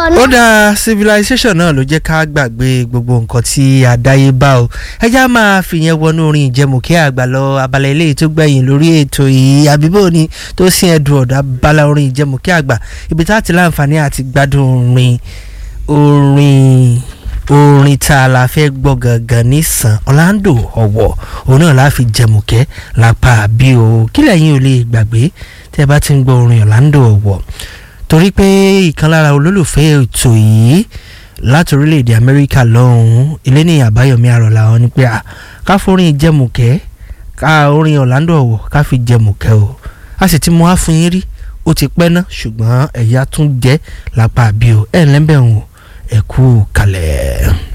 náà. ó dáa civilization náà ló jẹ́ ká gbàgbé gbogbo nǹkan tí àdáyébá o ẹjá máa fìyẹn wọnú orin ìjẹmùkẹ́ àgbà lọ abala eléyìí tó gbẹ̀yìn lórí ètò yìí àbíbò ni tó sin ẹ̀dùn ọ̀dà abala orin ìjẹmùkẹ́ àgbà ibi tá a ti láǹfààní àti gbádùn orin orin orin tá a la fẹ́ gbọ́ gangan nísàn Orlando ọ̀wọ̀ òun náà la fi jẹmùkẹ́ lápá bí o kílẹ̀ yín ò lè gbàgbé tẹ́ ẹ bá ti ń gbọ́ orin Orlando ọ̀wọ̀ torí pé ìkan lára olólùfẹ́ ètò yìí láti orílẹ̀-èdè amẹ́ríkà lọ́hùn-ún eléníyàn àbáyọ̀mí àrọ̀là wọn ni pé ká forin jẹmùkẹ́ ká orin Orlando ọ̀wọ̀ ká fi jẹmùkẹ́ o a sì ti mú wá fún yín rí ó ti pẹ́ ná ṣùgbọ́n ẹ̀yà tún jẹ́ lápá àbí o ẹ̀ ń lẹ́bẹ̀ ń wò ẹ kú kalẹ̀.